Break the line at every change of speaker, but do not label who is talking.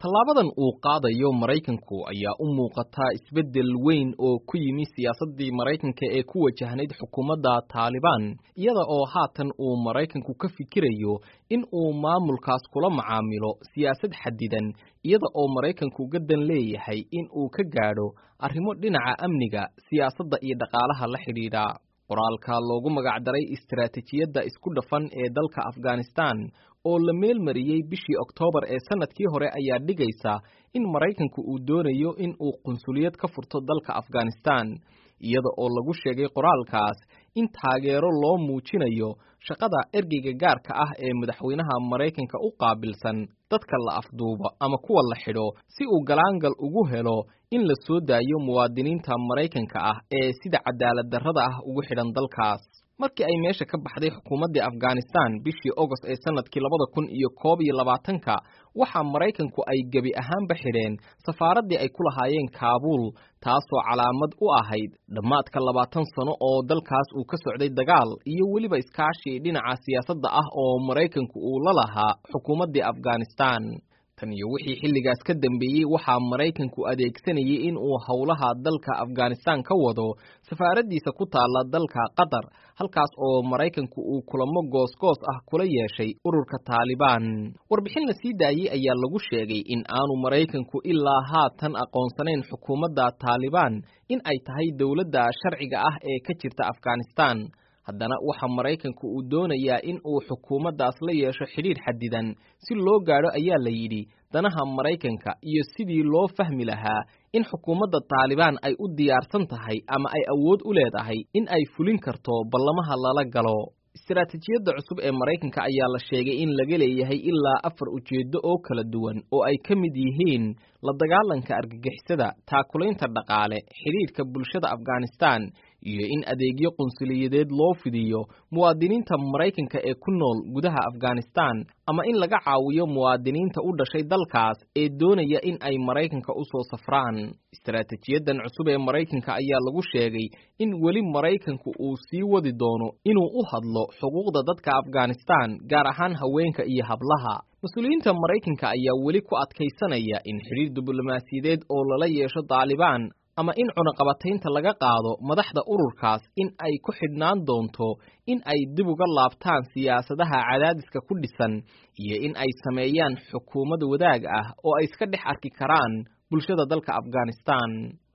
tallaabadan uu qaadayo maraykanku ayaa u muuqataa isbeddel weyn oo ku yimi siyaasaddii maraykanka ee ku wajahnayd xukuumadda taalibaan iyada oo haatan uu maraykanku ka fikirayo in uu maamulkaas kula macaamilo siyaasad xadidan iyada oo maraykanku gaddan leeyahay in uu ka gaadho arrimo dhinaca amniga siyaasadda iyo dhaqaalaha la xidhiidha qoraalka loogu magacdaray istaraatijiyadda isku dhafan ee dalka afghanistan oo la meelmariyey bishii oktoobar ee sannadkii hore ayaa dhigaysa in maraykanku uu doonayo in uu qunsuliyad ka furto dalka afghanistan iyada oo lagu sheegay qoraalkaas in taageero loo muujinayo shaqada ergeyga gaarka ah ee madaxweynaha maraykanka u qaabilsan dadka la afduubo ama kuwa la xidho si uu galaangal ugu helo in la soo daayo muwaadiniinta maraykanka ah ee sida cadaalad darrada ah ugu xidhan dalkaas markii ay meesha ka baxday xukuumaddii afghanistan bishii ogost ee sannadkii labada kun iyo koob iyo labaatanka waxaa maraykanku ay gebi ahaanba xidheen safaaraddii ay ku lahaayeen kaabuul taasoo calaamad u ahayd dhammaadka labaatan sano oo dalkaas uu ka socday dagaal iyo weliba iskaashi dhinaca siyaasadda ah oo maraykanku uu la lahaa xukuumaddii afghanistan tan iyo wixii xilligaas ka dambeeyey waxaa maraykanku adeegsanayay in uu howlaha dalka afghanistan ka wado safaaraddiisa ku taalla dalka qatar halkaas oo maraykanku uu kulamo goosgoos ah kula yeeshay ururka taalibaan warbixin la sii daayey ayaa lagu sheegay in aanu maraykanku ilaa haatan aqoonsanayn xukuumadda taalibaan in ay tahay dowladda sharciga ah ee ka jirta afghanistan haddana waxaa maraykanku uu doonayaa in uu xukuumaddaas la yeesho xidhiidh xadidan si loo gaadho ayaa la yidhi danaha maraykanka iyo sidii loo fahmi lahaa in xukuumadda taalibaan ay u diyaarsan tahay ama ay awood u leedahay in ay fulin karto ballamaha lala galo istaraatijiyadda cusub ee maraykanka ayaa la sheegay in laga leeyahay ilaa afar ujeeddo oo kala duwan oo ay ka mid yihiin la dagaalanka argagixisada taakulaynta dhaqaale xidhiidhka bulshada afghanistan iyo in adeegyo qunsuliyadeed loo fidiyo muwaadiniinta maraykanka ee ku nool gudaha afghanistan ama in laga caawiyo muwaadiniinta u dhashay dalkaas ee doonaya in ay maraykanka u soo safraan istaraatijiyadan cusub ee maraykanka ayaa lagu sheegay in weli maraykanku uu sii wadi doono inuu u hadlo xuquuqda dadka afghanistan gaar ahaan haweenka iyo hablaha mas-uuliyiinta maraykanka ayaa weli ku adkaysanaya in xidhiir diblomaasiyadeed oo lala yeesho taalibaan ama in cunaqabataynta laga qaado madaxda ururkaas in ay ku xidhnaan doonto in ay dib uga laabtaan siyaasadaha cadaadiska ku dhisan iyo in ay sameeyaan xukuumad wadaag ah oo ay iska dhex arki karaan bulshada dalka afghanistan